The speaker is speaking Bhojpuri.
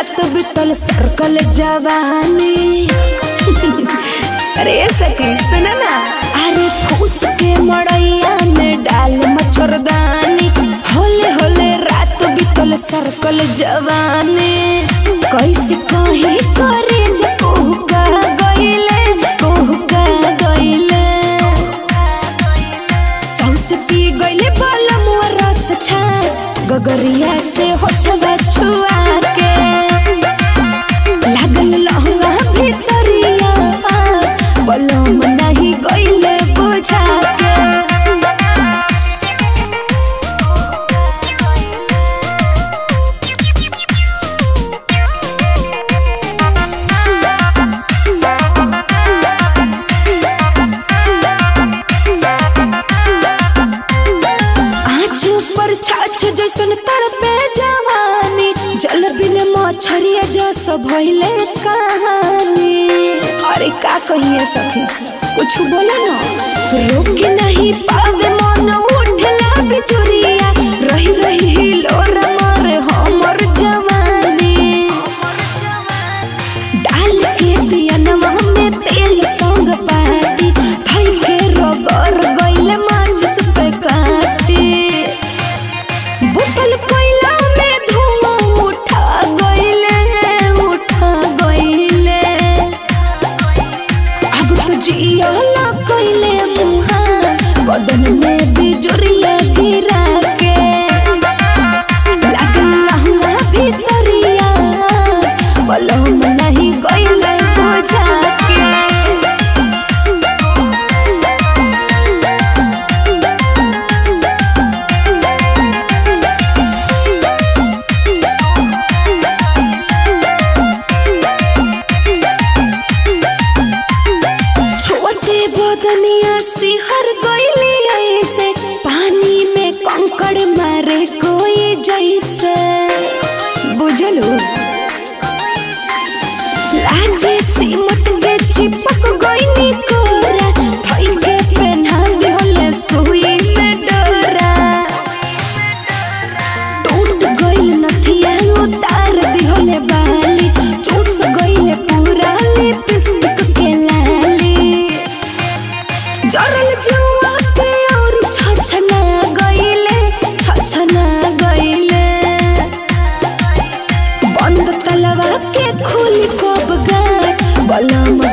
रात बितल सर्कल जवानी अरे सखी सुन ना अरे फूस के मड़ैया में डाल मच्छरदानी होले होले रात बितल सर्कल जवानी कैसे कहीं करे जे कोहुका गइले कोहुका गइले सौंसे पी गइले बालम रस छा गगरिया से होठवा छुआ के लागल लहंगा भीतरिया बलम नहीं गइले बुझा के आँच पर छाछ जैसन तड़पे जवानी जल बिन मछरिया जस भइले कहानी अरे का कहिए सखी कुछ बोले ना रोक नहीं पावे मन उठला बिचुरिया रही रही हिलोर मारे हमर जवानी डाल के दिया नमः में तेल संग पाती थई के रगर गइले माचिस पे काटी बुतल कोयला में धुआं उठा गइले उठा गइले अब तो जियाला कइले मुहा बदन में बिजुरिया गिरा के लागल लहंगा भीतरिया बलम नहीं गइले बुझा के छोटे बदनिया सिहर गइली ऐसे पानी में कंकड़ मारे कोई जैसे बुझलू लाजे सिमट के चिपक गइली कोरा थई के पहना दिहले सुई में डोरा टूट गइल नथिया उतार दिहले बाली चूस गइले पूरा लिपस्टिक के लाली जरल जुआ के और छछना गइले छछना गइले बंद तलवा के खुली कब गाट बलम